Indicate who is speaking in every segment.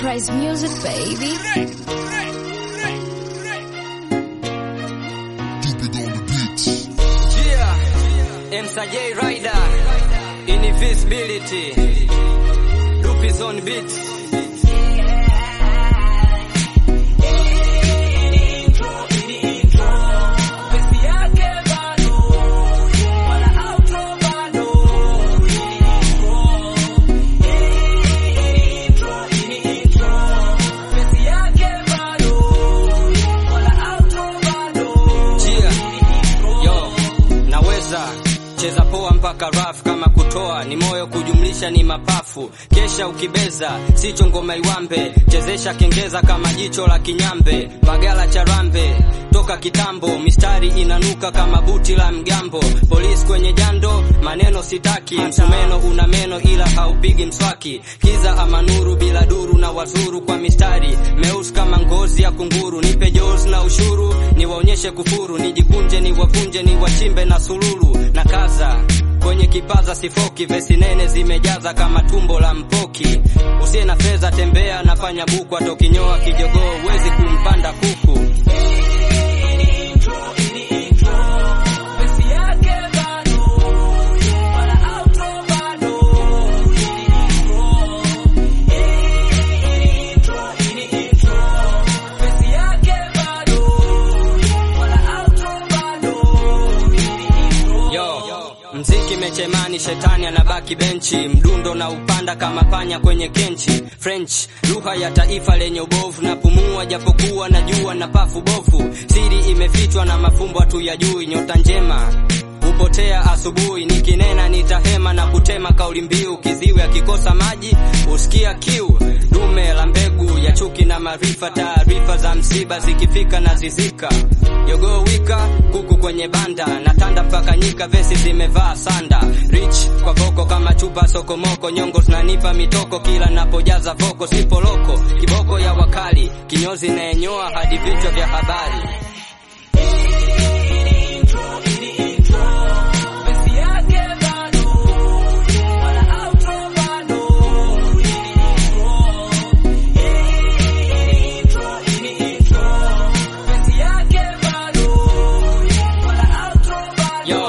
Speaker 1: Price music, baby.
Speaker 2: Stupid on the beats.
Speaker 3: Yeah, MSJ Rider, Invisibility, Lupis on beats. Chia, yo, naweza cheza poa mpaka raf kama kutoa ni moyo kujumlisha ni mapafu kesha ukibeza sicho ngoma iwambe chezesha kengeza kama jicho la kinyambe bagala cha rambe toka kitambo mistari inanuka kama buti la mgambo polisi kwenye jando maneno sitaki msumeno una meno ila haupigi mswaki kiza ama nuru bila duru na wazuru kwa mistari meusi kama ngozi ya kunguru nipe jos na ushuru niwaonyeshe kufuru nijikunje niwavunje niwachimbe na sululu na kaza kwenye kipaza sifoki vesi nene zimejaza kama tumbo la mpoki usiye na fedha tembea nafanya buku atokinyoa kijogoo huwezi kumpanda kuku Yo, mziki mechemani, shetani anabaki benchi, mdundo na upanda kama panya kwenye kenchi. French lugha ya taifa lenye ubovu, na pumua japokuwa najua na pafu bovu. Siri imefichwa na mafumbo hatuyajui, nyota njema hupotea asubuhi, nikinena nitahema na kutema kauli mbiu. Kiziwi akikosa maji husikia kiu, dume la mbegu ya chuki na maarifa, taarifa za msiba zikifika na zizika. Jogoo wika kuku kwenye banda, natanda mpaka nyika, vesi zimevaa sanda. Rich kwa voko kama chupa sokomoko, nyongo zinanipa mitoko kila napojaza voko, sipo loko, kiboko ya wakali, kinyozi nayenyoa hadi vichwa vya habari. Yo.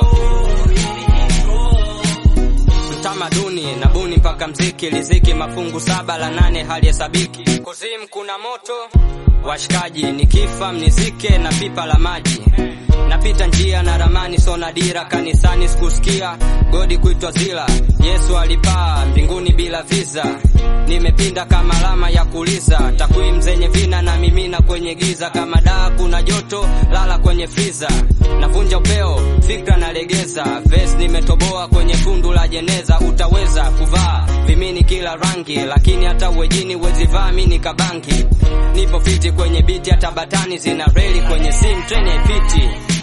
Speaker 3: Mtamaduni na buni mpaka mziki liziki mafungu saba la nane halihesabiki. Kuzimu kuna moto washikaji, nikifa mnizike na pipa la maji. Napita njia na ramani sona dira, kanisani sikusikia godi kuitwa zila. Yesu alipaa mbinguni bila visa, nimepinda kama alama ya kuliza. Takwimu zenye vina na mimina kwenye giza, kama daa kuna joto lala kwenye friza. Navunja upeo fikra nalegeza, vesi nimetoboa kwenye tundu la jeneza. Utaweza kuvaa vimini kila rangi, lakini hata uwejini wezivaa mini kabangi. Nipo fiti kwenye biti, hata batani zina reli kwenye simu treni haipiti.